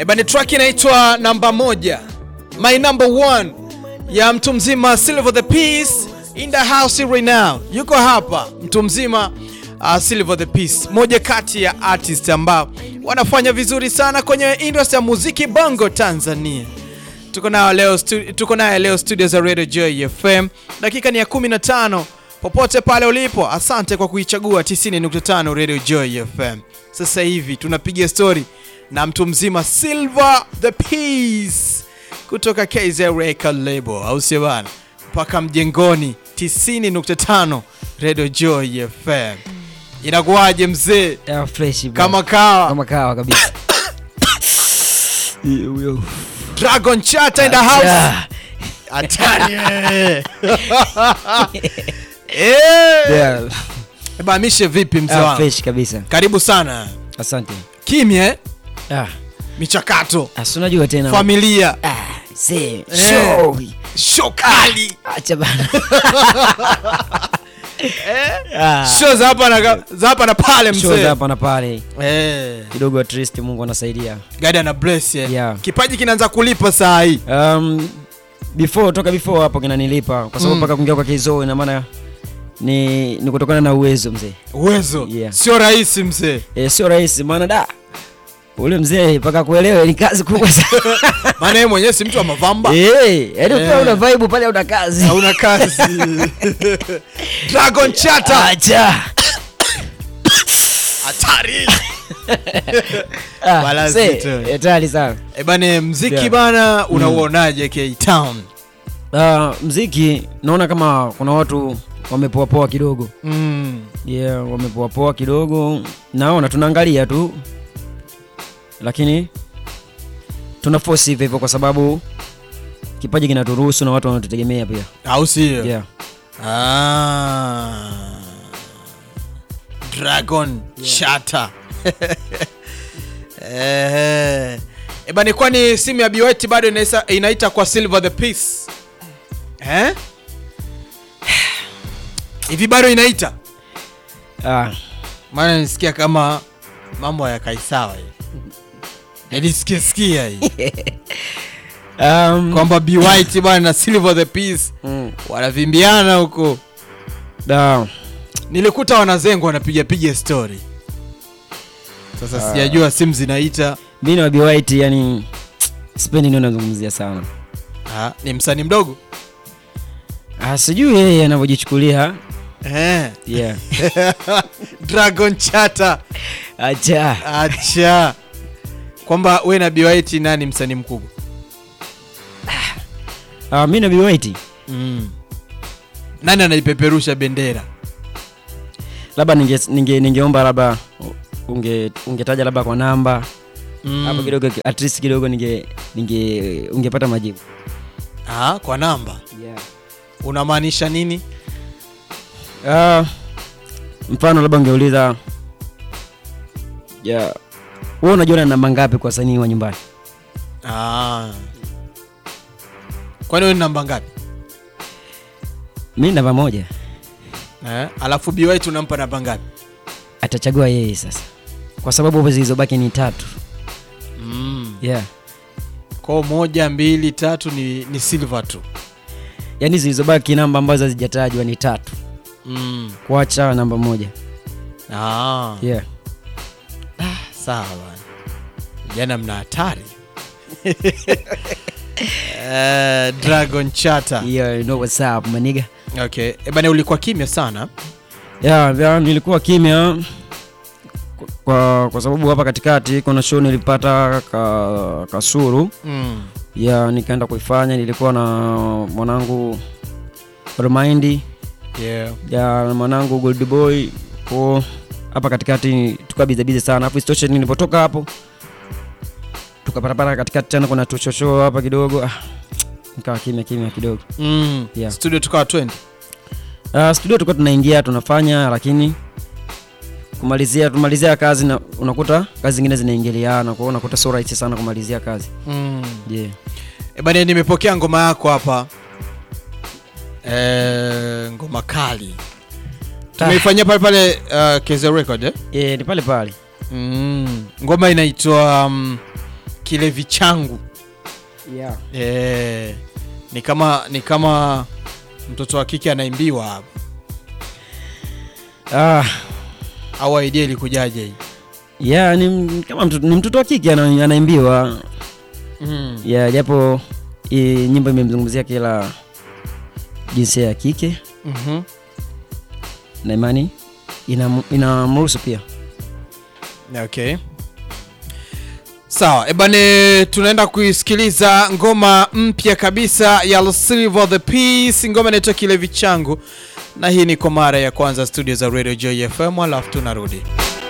Ebani, track inaitwa namba moja, my number one ya mtu mzima Silver the Peace in the house right now. Yuko hapa mtu mzima uh, Silver the Peace, moja kati ya artist ambao wanafanya vizuri sana kwenye industry ya muziki bongo Tanzania. Tuko nayo leo, stu tuko naye leo studio za Radio Joy FM. Dakika ni ya 15 popote pale ulipo, asante kwa kuichagua 90.5 Radio Joy FM. Sasa hivi tunapiga story na mtu mzima Silver the Peace kutoka KZ Record Label, au sio bana? Mpaka mjengoni 90.5 Radio Joy FM. Inakuwaje mzee? Ya, fresh bro. Kama kawa kama kawa kabisa. Huyo. Dragon Chatter in the house. Ya. Hatari wewe. Eh. Ya. Bamishe vipi mzee Ya, wangu? fresh kabisa. Karibu sana. Asante. Kimya eh? Ah, Michakato, asi unajua tena. familia, Ah, see, Eh. show. shokali, Acha bana. Ah. show za hapa na za hapa na pale Show za mzee. hapa na pale. Eh, Kidogo at least Mungu anasaidia. God ana bless eh. Yeah. Kipaji kinaanza kulipa saa hii. Um, before toka before hapo kinanilipa kwa sababu Mm. mpaka kuingia kwa Kizo ina maana ni ni kutokana na uwezo mzee. Uwezo Yeah. sio rahisi mzee. E, sio rahisi maana da ule mzee mpaka kuelewa ni kazi kubwa sana. Maana yeye mwenyewe si mtu wa mavamba. Eh, yaani ukiwa Eh. una vibe pale una kazi. Hauna kazi. Dragon Chatter. Acha. Hatari. Ah, Wala see, zito. hatari sana. Eh, bane mziki Yeah. bana unauonaje K Town? Ah, mziki naona kama kuna watu wamepoa poa kidogo. Mm. Yeah, wamepoa poa kidogo. Naona tunaangalia tu. Lakini tuna force hivyo hivyo kwa sababu kipaji kinaturuhusu na watu wanatutegemea pia. Au sio? Yeah. Ah. Dragon Chatter. Eh. Eh, bani kwani simu ya Biwet bado inaisa, inaita kwa Silver the Peace? Eh? Hivi bado inaita? Ah, Maana nisikia kama mambo hayakai sawa hivi. Nilisikia sikia hii um, kwamba Be White bwana na Silver the Peace mm, wanavimbiana huko. da, Nilikuta wanazengwa wanapiga piga story. Sasa Ah. sijajua simu zinaita. mimi na Bi White yani sipendi ndio nazungumzia sana. Ah, ni msanii mdogo Ah, sijui yeye anavyojichukulia. eh. Yeah. Dragon Chatter, Acha. acha kwamba we na Be White nani msanii mkubwa? Ah, mimi na Bi White Mm. Nani anaipeperusha bendera? labda ninge, ninge, ningeomba labda unge ungetaja labda kwa namba Mm. hapo kidogo at least kidogo ninge, ninge ungepata majibu. Ah, kwa namba Yeah. unamaanisha nini? Ah, mfano labda ungeuliza yeah. Wewe unajiona na namba ngapi kwa wasanii wa nyumbani? Ah. Kwani wewe ni namba ngapi? Mimi namba moja. Eh? Alafu Be White unampa namba ngapi? Atachagua yeye sasa, kwa sababu hapo zilizobaki ni tatu. Mm. Yeah. Kwa moja, mbili, tatu ni, ni Silver tu. Yaani zilizobaki namba ambazo hazijatajwa ni tatu, Mm. kuacha namba moja. Ah. Yeah. Sawa bwana. Vijana mna hatari. Eh, Dragon Chatter. Yeah, you know what's up, maniga. Okay. E bana ulikuwa kimya sana. Yeah, yeah, nilikuwa kimya kwa, kwa sababu hapa katikati kuna show nilipata ka, Kasuru Mm. ya nikaenda kuifanya, nilikuwa na mwanangu Remind Yeah. ya na mwanangu Gold Boy kwa hapa katikati tukawa bize bize sana, afu isitoshe nilipotoka hapo tukapatapata katikati tena kuna tushosho hapa kidogo, ah, nikawa kimya kimya kidogo. Mm. Yeah. Studio tukawa 20. Uh, studio tulikuwa tunaingia tunafanya, lakini kumalizia tumalizia kazi na unakuta kazi zingine zinaingiliana, kwa hiyo unakuta sio rahisi sana kumalizia kazi Mm. yeah. E bana nimepokea ngoma yako hapa. Eh, ngoma kali. Tumeifanyia pale pale uh, Keze Record eh? Yeah, ni pale pale Mm. Ngoma inaitwa um, kilevi changu yeah. Eh, ni kama ni kama mtoto wa kike anaimbiwa hapa ah, au idea ilikujaje hii yeah, ni, m- kama mtoto, ni mtoto wa kike ana- anaimbiwa mm. yeah, japo hii nyimbo imemzungumzia kila jinsia ya kike mm na imani inam- inamruhusu pia Okay. Sawa, ebane tunaenda kuisikiliza ngoma mpya kabisa ya Silver the Peace, ngoma inaitwa Kilevi changu, na hii ni kwa mara ya kwanza studio za Radio Joy FM, alafu tunarudi.